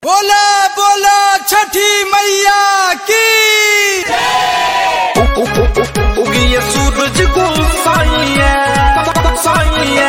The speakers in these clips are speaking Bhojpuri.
बोला बोला छठी मैया की उगिए सूरज को साइए साइए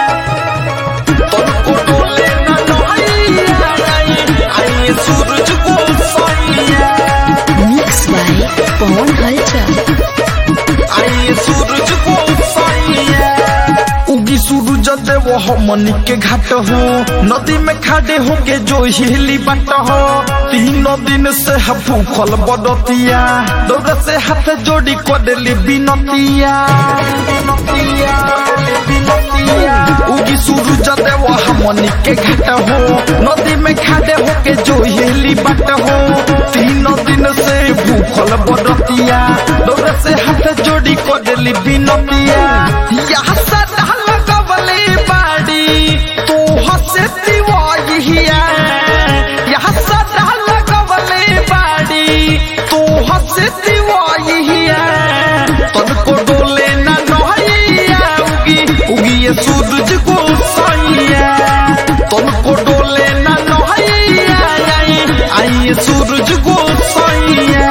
तुमको डोले न डोइए आइए सूरज को साइए Mixed by Pawan Halcha. आइए सूरज को साइए उगी सूरज देव हमनी के घाट हो नदी में खाड़े हो के जो हिली बाट हो तीनों दिन से है भूखल बदतिया दौड़ से हाथ जोड़ी करेली बिनतिया बिनतिया बिनतिया उगी सूरज देव हमनी के घाट हो नदी में खाड़े हो के जो हिली बाट हो तीनों दिन से भूखल बदतिया दौड़ से हाथ जोड़ी करेली बिनतिया यहाँ सदा लगवले बाड़ी तू हसे दिवाइया यहाँ सदा लगवले बाड़ी तू हसे दिवाइया तनको डोले ना नहिया उगी उगी ये सूरज को साइया तनको डोले ना नहिया आई आई ये सूरज को साइया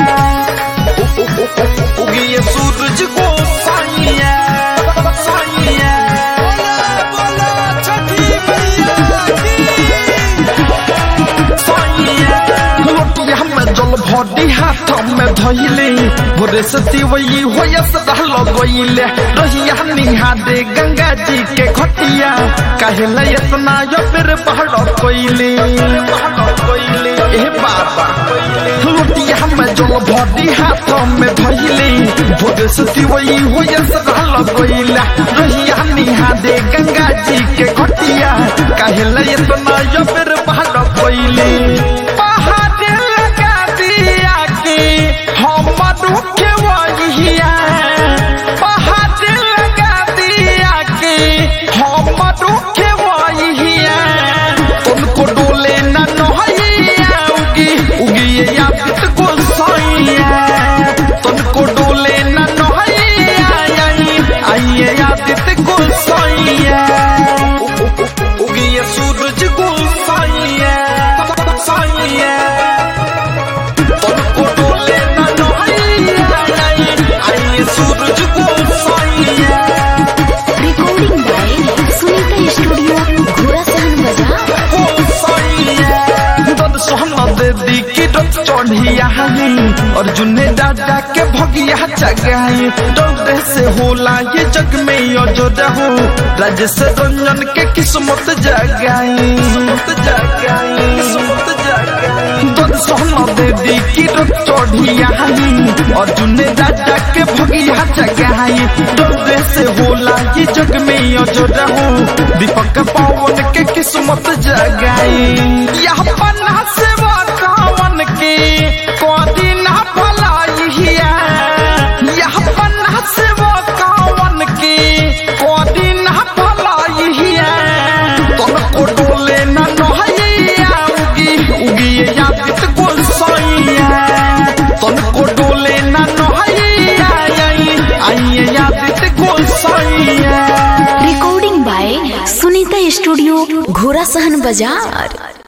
उगी ये सूरज को साइया साइया बोला बोला छठी मैया की लोटिया में जल भरी हाथ में धइले भोरे से तिवई होयस रहल गइले रहिया निहा दे गंगा जी के खटिया कहले इतना यो फिर पहाड़ कोइले ए बाबा लोटिया में जल भरी हाथ में धइले भोरे से तिवई होयस रहल गइले रहिया निहा दे गंगा जी के खटिया कहले इतना यो फिर पहाड़ कोइले पहाड़ लगा दिया कि हम रुके वहिया पहाड़ लगा दिया कि हम रुके वहिया तुमको डोले न नहिया उगी उगी ये याद को सैया तुमको डोले न नहिया आई आइए याद को सैया उगी ये सूरज को सैया सैया तुमको डोले न नहिया आई आइए सूरज को सैया Recording by Sunita Studio, Gorasan Bazaar. दीदी की रथ चढ़िया अर्जुन ने दादा के भगिया जगाई डर से होला ये जग में अजोद हो राजेश रंजन के किस्मत जगाई किस्मत जगाई किस्मत जगाई दर सोहना दीदी की रथ चढ़िया अर्जुन ने दादा के भगिया जगाई डर से होला ये जग में अजोद हो दीपक पवन के किस्मत जगाई यह पन्ना से कावन के कोदी ना भलाई हिया यह पन्ना से कावन के कोदी ना भलाई हिया तुमको डोले ना नहिया उगी उगी ये याद को सैया तुमको डोले ना नहिया आई आई याद को सैया Recording by Sunita Studio, Gorasan Bazaar.